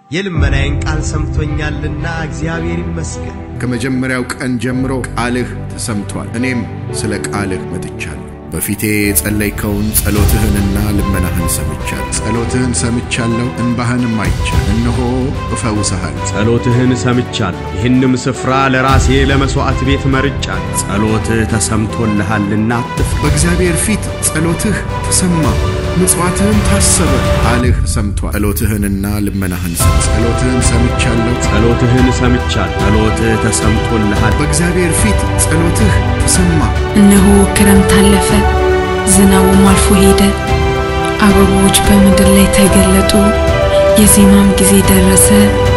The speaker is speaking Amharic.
የልመናዬን ቃል ሰምቶኛልና እግዚአብሔር ይመስገን። ከመጀመሪያው ቀን ጀምሮ ቃልህ ተሰምቷል። እኔም ስለ ቃልህ መጥቻለሁ። በፊቴ የጸለይከውን ጸሎትህንና ልመናህን ሰምቻለሁ። ጸሎትህን ሰምቻለሁ፣ እንባህንም አይቻል። እነሆ እፈውሰሃል። ጸሎትህን ሰምቻለሁ፣ ይህንም ስፍራ ለራሴ ለመሥዋዕት ቤት መርጫለሁ። ጸሎትህ ተሰምቶልሃልና አትፍራ። በእግዚአብሔር ፊት ጸሎትህ ተሰማ፣ ምጽዋትህም ታሰበ። ቃልህ ሰምቷል። ጸሎትህንና ልመናህን ሰም ጸሎትህን ሰምቻለሁ። ጸሎትህን ሰምቻለሁ፣ ጸሎትህ ተሰምቶልሃል። በእግዚአብሔር ፊት ጸሎትህ ተሰማ። እነሆ ክረምት አለፈ፣ ዝናቡም አልፎ ሄደ። አበቦች በምድር ላይ ተገለጡ፣ የዜማም ጊዜ ደረሰ።